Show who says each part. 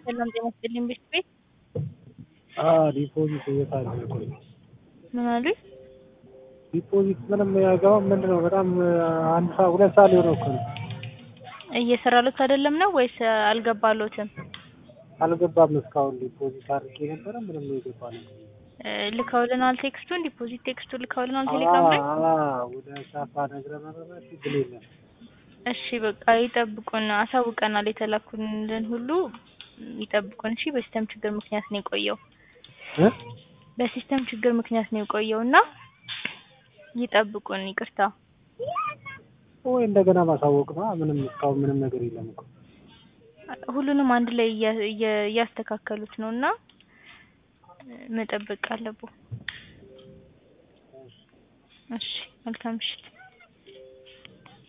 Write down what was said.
Speaker 1: ሰላም ጤና ይስጥልኝ ቤት ቤት
Speaker 2: ዲፖዚት እየታለ ቆይ
Speaker 1: ምን አሉኝ?
Speaker 2: ዲፖዚት ምንም አይገባም። ምንድን ነው በጣም አንድ ሰዓት ሁለት ሰዓት ሊሆነው እኮ ነው።
Speaker 1: እየሰራሉት አይደለም ነው ወይስ አልገባሎትም?
Speaker 2: አልገባም እስካሁን ዲፖዚት አድርጌ ነበረ ምንም የገባ ነገር
Speaker 1: እ ልከውልናል ቴክስቱን ዲፖዚት ቴክስቱ ልከውልናል ቴሌግራም ላይ።
Speaker 2: ወደ ሳፋ ነግረ መረመ ችግር የለም።
Speaker 1: እሺ በቃ ይጠብቁን፣ አሳውቀናል። የተላኩልን ሁሉ ይጠብቁን። እሺ በሲስተም ችግር ምክንያት ነው የቆየው።
Speaker 2: እ
Speaker 1: በሲስተም ችግር ምክንያት ነው የቆየው እና ይጠብቁን። ይቅርታ።
Speaker 2: ወይ እንደገና ማሳወቅ ነው። ምንም እስካሁን ምንም ነገር የለም እኮ
Speaker 1: ሁሉንም አንድ ላይ እያ- እያ- እያስተካከሉት ነው እና መጠበቅ አለብዎ። እሺ መልካም ምሽት።